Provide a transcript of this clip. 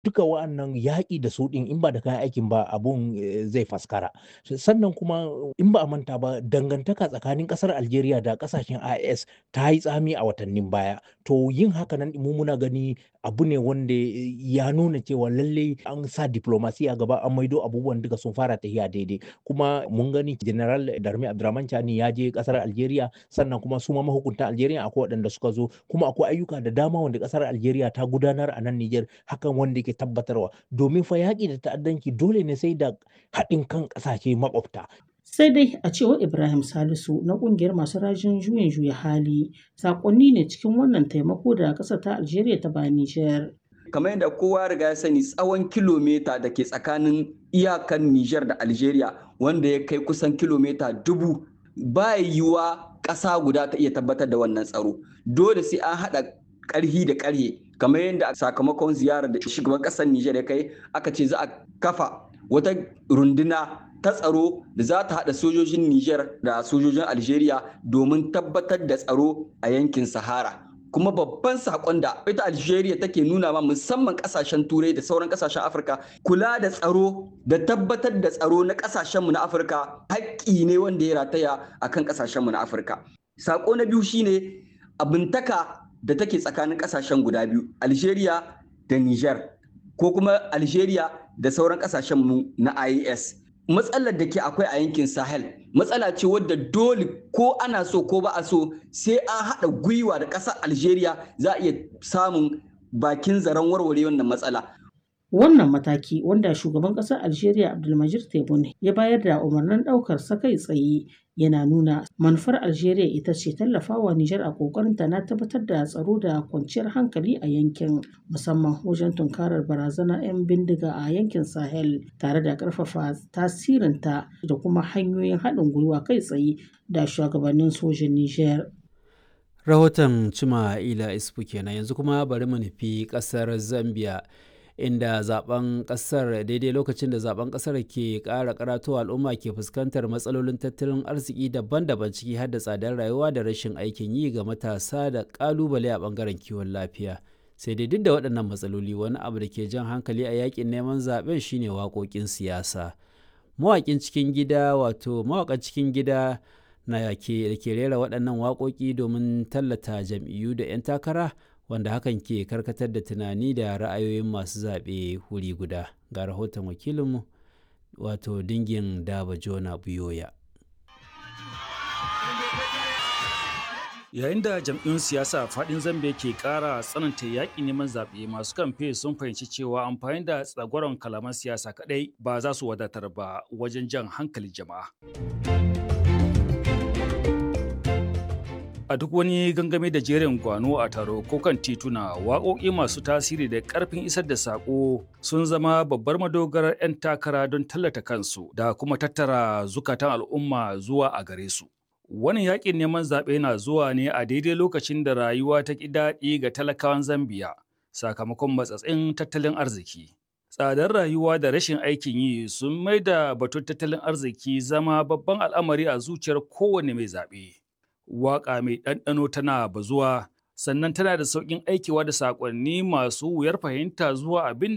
duka wa'annan yaƙi da su ɗin in ba da kayan aikin ba abun zai faskara sannan kuma in ba a manta ba dangantaka tsakanin ƙasar algeria da ƙasashen is ta yi tsami a watannin baya to yin haka nan mu muna gani abu ne wanda ya nuna cewa lalle an sa diplomasi a gaba an maido abubuwan duka sun fara tafiya daidai kuma mun gani general darmi abdurrahman chani ya je ƙasar algeria sannan kuma su ma mahukuntan algeria akwai waɗanda suka zo kuma akwai ayyuka da dama wanda ƙasar algeria ta gudanar a nan niger hakan wanda ke tabbatarwa domin fa yaƙi da ta'addanci dole ne sai da haɗin kan ƙasashe makwabta. sai dai a cewar ibrahim salisu na ƙungiyar masu rajin juyin juya hali sakonni ne cikin wannan taimako da ƙasar ta algeria ta ba nijar kamar yadda kowa riga ya sani tsawon kilomita da ke tsakanin iyakan nijar da algeria wanda ya kai kusan kilomita dubu ba yiwuwa ƙasa guda ta iya tabbatar da wannan tsaro dole sai an haɗa ƙarhi da ƙarhe kamar yadda sakamakon ziyarar da shugaban ƙasar Nijar ya kai aka ce za a kafa wata runduna ta tsaro da za ta haɗa sojojin Nijar da sojojin Algeria domin tabbatar da tsaro a yankin Sahara. kuma babban sakon da ita Algeria take nuna ma musamman kasashen turai da sauran kasashen Afirka kula da tsaro da tabbatar da tsaro na kasashenmu na Afirka haƙƙi ne wanda ya rataya akan kasashenmu na Afirka. Sako na biyu shine abintaka da take tsakanin kasashen guda biyu Algeria da Niger ko kuma Algeria da sauran kasashen mu na IAS matsalar da ke akwai a yankin Sahel matsala ce wadda dole ko ana so ko ba a so sai an haɗa gwiwa da ƙasar Algeria za a iya samun bakin zaren warware wannan matsala Wannan mataki wanda shugaban ƙasar Algeria Abdulmajid Tebboune ya bayar da umarnin ɗaukar sa kai tsaye yana nuna manufar Algeria ita ce tallafawa Nijar a ƙoƙarinta na tabbatar da tsaro da kwanciyar hankali a yankin musamman wajen tunkarar barazana 'yan bindiga a yankin Sahel tare da ƙarfafa tasirinta da kuma hanyoyin haɗin gwiwa kai tsaye da shugabannin sojin Nijar. Rahoton Cima Ila Isfu kenan yanzu kuma bari mu nufi ƙasar Zambia. inda zaben kasar daidai lokacin da zaben kasar ke kara karatowa al'umma ke fuskantar matsalolin tattalin arziki daban-daban ciki har da tsadar rayuwa da rashin aikin yi ga matasa da kalubale a bangaren kiwon lafiya sai dai duk da waɗannan matsaloli wani abu da ke jan hankali a yakin neman zaben shine waƙoƙin siyasa mawaƙin cikin gida wato mawaƙan cikin gida na ke da ke rera waɗannan waƙoƙi domin tallata jam'iyyu da 'yan takara wanda hakan ke karkatar da tunani da ra'ayoyin masu zaɓe wuri guda ga rahoton wakilinmu wato dingin daba jona buyoya yayin da jam'iyyun siyasa faɗin zambia ke ƙara tsananta yaƙi neman zaɓe masu kamfe sun fahimci cewa amfani da tsagwaron kalaman siyasa kaɗai ba za su wadatar ba wajen jan hankali jama'a a duk wani gangame da jerin gwano a taro ko kan tituna waƙoƙi masu tasiri da ƙarfin isar da saƙo sun zama babbar madogarar 'yan takara don tallata kansu da kuma tattara zukatan al'umma zuwa a gare su Wani yaƙin neman zaɓe na zuwa ne a daidai lokacin da rayuwa ta ƙi daɗi ga talakawan Zambiya sakamakon matsatsin tattalin arziki. Tsadar rayuwa da rashin aikin yi sun mai da batun tattalin arziki zama babban al'amari a zuciyar kowane mai zaɓe. waƙa mai ɗanɗano tana bazuwa sannan tana da sauƙin aikewa da saƙonni masu wuyar fahimta zuwa abin